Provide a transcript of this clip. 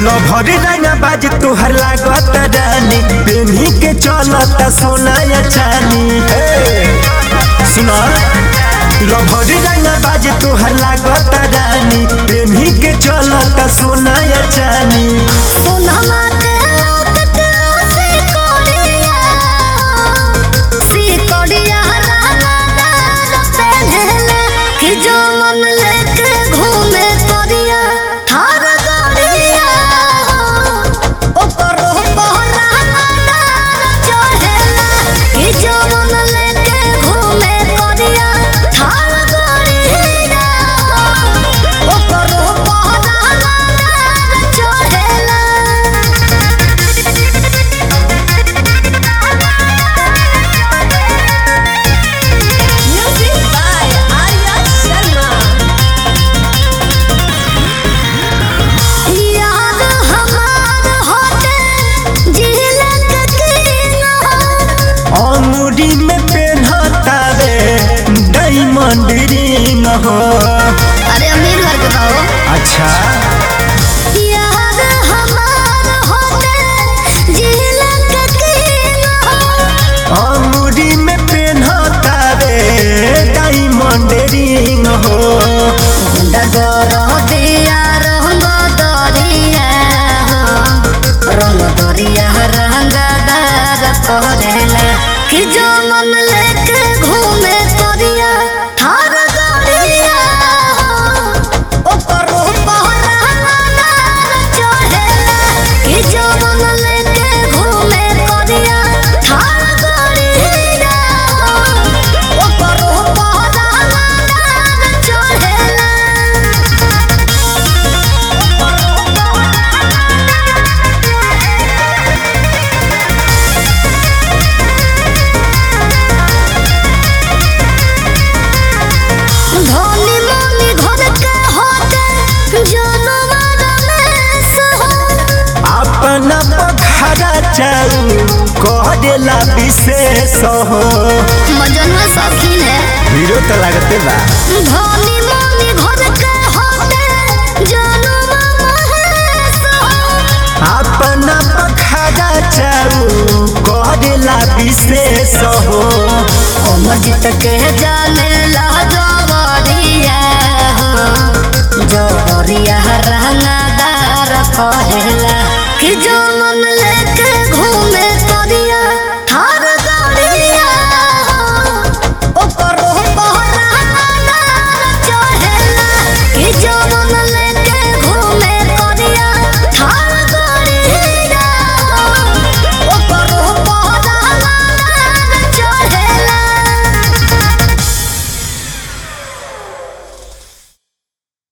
लभरी रंगा बाज तोहर लागत रानी पेन्ही के चलत सोना या चानी सुना लभरी रंगा बाज तोहर लागत रानी पेन्ही के चलत सोना या चानी सोनमा के लौकत से कोडिया सी कोडिया रानादार पहनले कि जो मन लेके घूमे तोरिया थार गाड़िया ऊपर बहरा रानादार चढ़ेला कि जो मन लेके घूमे तोरिया थार गाड़िया ऊपर बहरा रानादार चढ़ेला Music by Arya Sharma. यार हमार होते झिलक कीना अंगूरी में पेन्हता रे डायमंड रिंग हो अरे अमीर घर के बाबू अच्छा यार हमार होते झिलक कीना अंगूरी में पेन्हता रे डायमंड रिंग हो डगर दिया रंग दरिया रंग दरिया रंगदार करेला कि जो मन लेके घूमे तोरिया थार गाड़िया ऊपर पहरा नार चढ़ेला कि जो मन लेके घूमे तोरिया थार गाड़िया ऊपर पहरा नार चढ़ेला धनी मनी घर के होते जनवर में सहो अपना पखरा चाऊ कह देला विशेष हो मजनवा शौकीन है हीरो तो लगते बा धनी मनी घर के होते जनवर में सहो अपना पखरा चाऊ कह देला विशेष हो अमर जीत के जाने